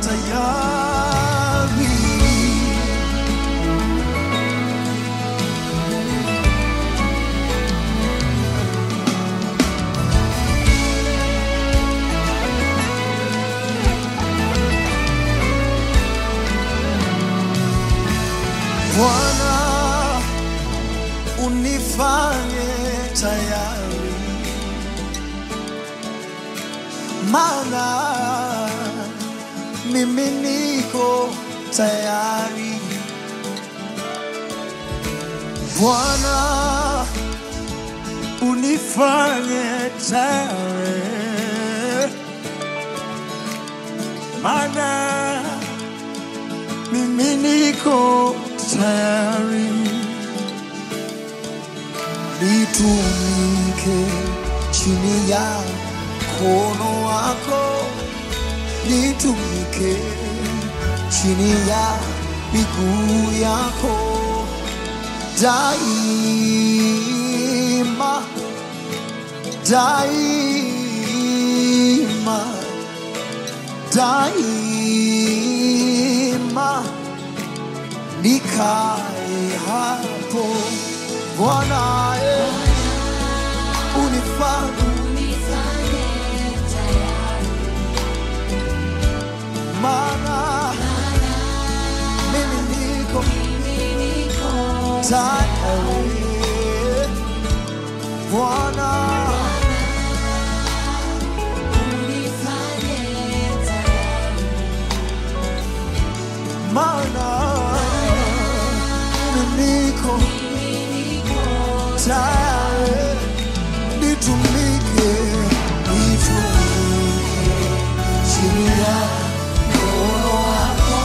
tayari. Bwana, unifanye tayari, maana mimi niko tayari. Bwana, unifanye tayari, maana mimi niko tayari nitumike chini ya mkono wako, nitumike chini ya miguu yako daima, daima, daima nikae hapo Bwana, eh, unifanye maana mimi niko tayari Bwana, maana mimi niko tayari nitumike, nitumike chini ya mkono wako,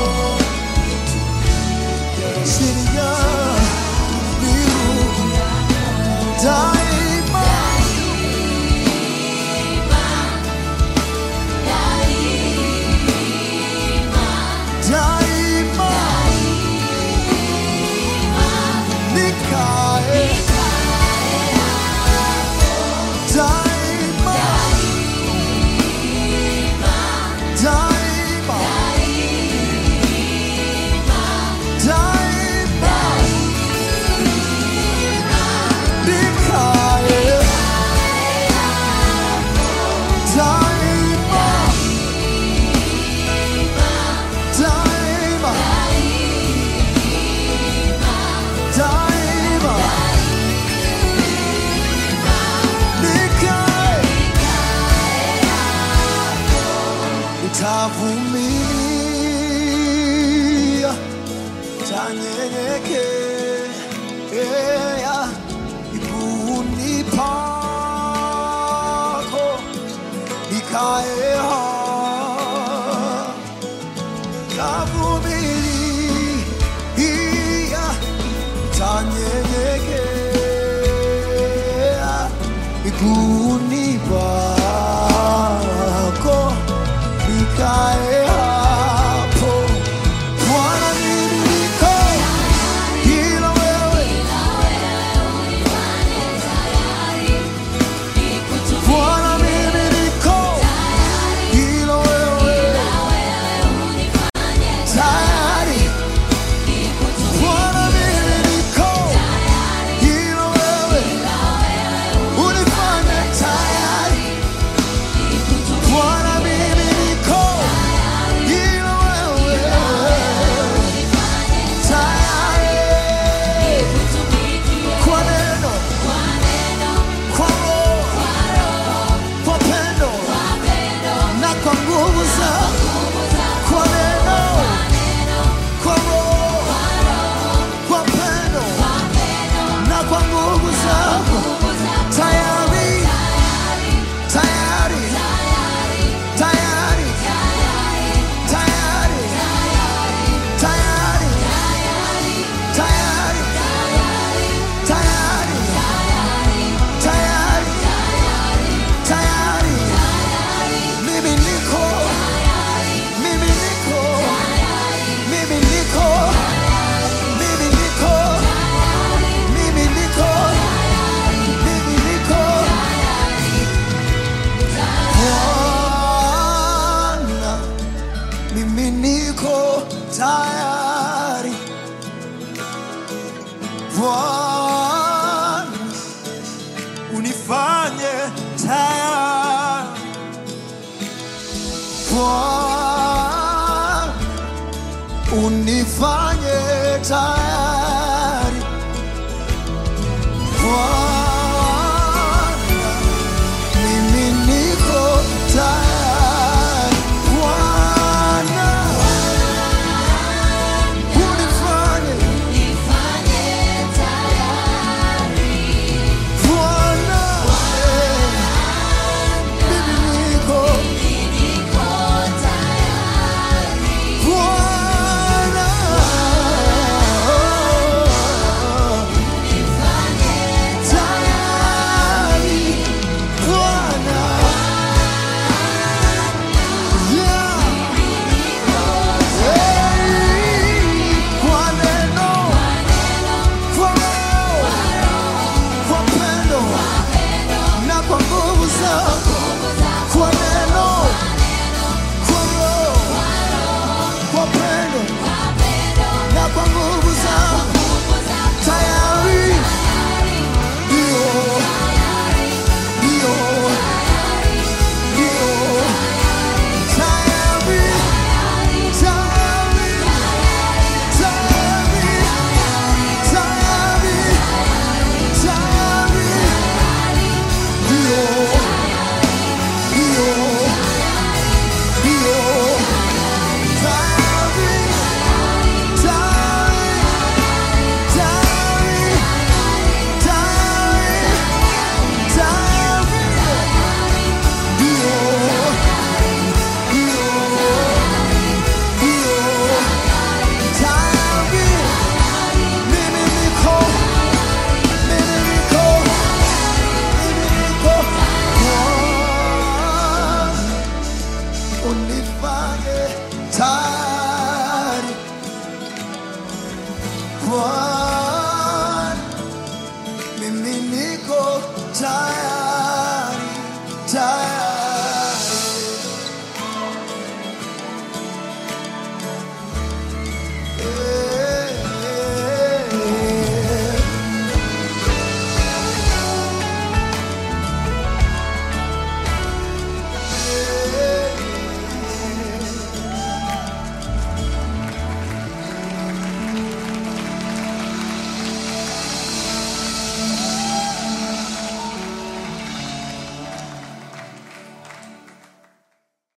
chini ya miguu daima, daima nikae daima, daima, daima nikae daima, daima, daima nikae nitavumilia, tanyenyekea miguuni pako, nikae hapo, nitavumilia, tanyenyekea miguuni pako, nikae hapo. Bwana, mimi niko ila wewe Bwana unifanye tayari Bwana unifanye tayari Bwana mimi niko tayari Bwana unifanye Bwana mimi niko Bwana tayari Bwana yeah Hey, kwa neno kwa roho kwa pendo na kwa nguvu zako kwa neno kwa roho kwa pendo na kwa nguvu zako tayari ndio ndio ndio tayari tayari tayari tayari tayari ndio ndio ndio tayari tayari tayari tayari tayari ndio ndio ndio tayari mimi niko mimi niko mimi niko Bwana unifanye tayari Bwana